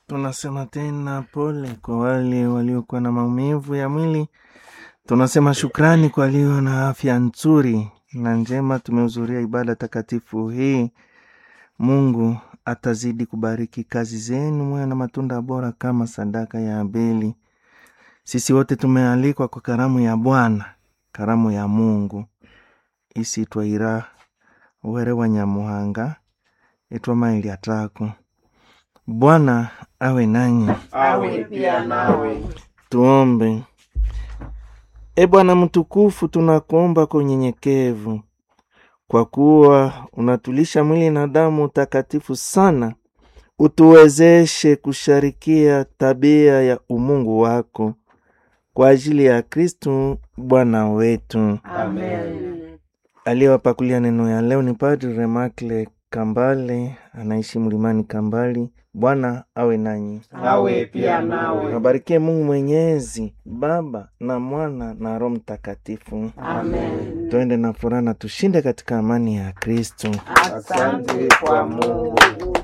Tunasema tena pole kwa wale waliokuwa na maumivu ya mwili. Tunasema shukrani kwa walio na afya nzuri na njema. Tumehudhuria ibada takatifu hii. Mungu atazidi kubariki kazi zenu, mwe na matunda bora kama sadaka ya Abeli. Sisi wote tumealikwa kwa karamu ya Bwana, karamu ya Mungu isitwaira were wa Nyamuhanga itwa maili atako. Bwana awe nanyi. awe pia nawe. Tuombe. E Bwana mtukufu, tunakuomba kwa unyenyekevu, kwa kuwa unatulisha mwili na damu takatifu sana, utuwezeshe kusharikia tabia ya umungu wako kwa ajili ya Kristu Bwana wetu. Amen. Aliyewapakulia neno ya leo ni Padri Remakle Kambale, anaishi mlimani Kambali. Bwana awe nanyi, Awe pia nawe. abarikie Mungu Mwenyezi, Baba na Mwana na Roho Mtakatifu. Amen. Tuende na furaha na tushinde katika amani ya Kristo. Asante kwa Mungu.